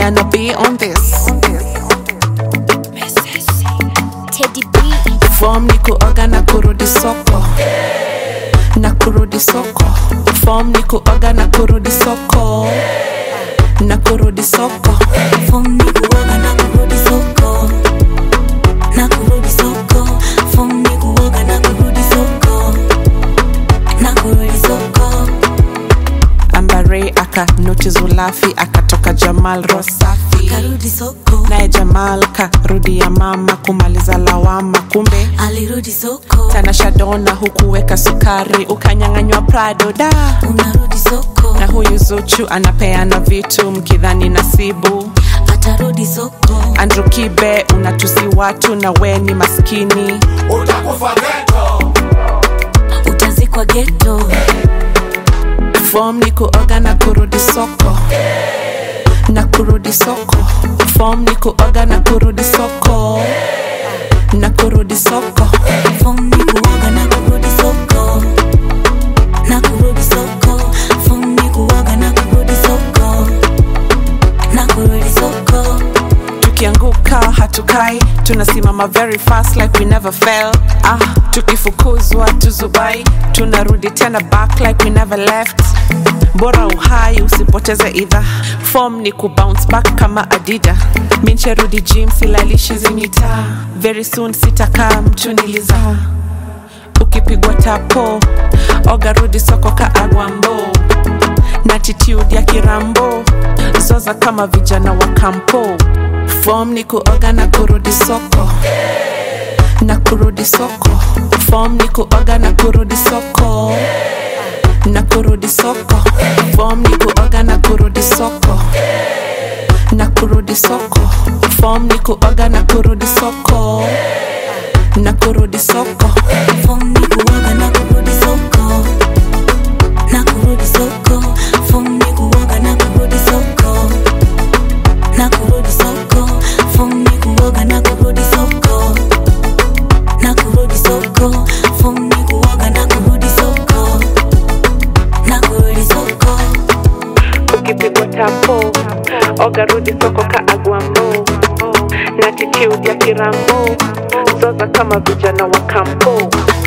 Diana B on this. Teddy B. Form ni kuoga na kurudi soko. Na kurudi soko. Form ni kuoga na kurudi soko. Na kurudi soko. Form ni kuoga na kurudi soko. Na kurudi soko. Form ni kuoga na kurudi soko. Na kurudi soko. Ambare aka noti Zulafi akatoka Jamal Rosafi. Karudi soko. Naye Jamal karudi ya mama kumaliza lawama, kumbe Alirudi soko. Tanasha Donna hukuweka sukari ukanyang'anywa Prado da Unarudi soko. na huyu Zuchu anapeana vitu mkidhani nasibu. Atarudi soko. Andrew Kibe unatusi watu na we ni maskini. utakufa geto Utazikwa ghetto. Form ni kuoga na kurudi soko na kurudi soko. Form ni kuoga na kurudi soko na kurudi soko. Form ni kuoga na kurudi soko. Na kurudi soko. Form ni kuoga na kurudi soko. Na kurudi soko. Tukianguka hatukai, tunasimama very fast like we never fell. Ah, tukifukuzwa tuzubai, tunarudi tena back like we never left. Bora uhai usipoteze idha, form ni kubounce back kama Adida. Mincherudi gym silalishi zimita, very soon sitakaa mchuniliza. Ukipigwa tapo, oga rudi soko ka agwambo na attitude ya kirambo zoza kama vijana wa kampo form ni kuoga na kurudi soko na kurudi soko form ni kuoga na kurudi soko na kurudi soko form ni kuoga na kurudi soko na kurudi soko form ni kuoga na kurudi soko na kurudi soko Form ni kuoga na kurudi soko. Na kurudi soko. Form ni kuoga na kurudi soko. Na kurudi soko. Form ni kuoga na kurudi soko. Na kurudi soko. Form ni kuoga na kurudi soko. Na kurudi soko. ukipigwa tapo oga rudi soko ka agwambo na attitude ya kirambo zoza kama vijana wa kampo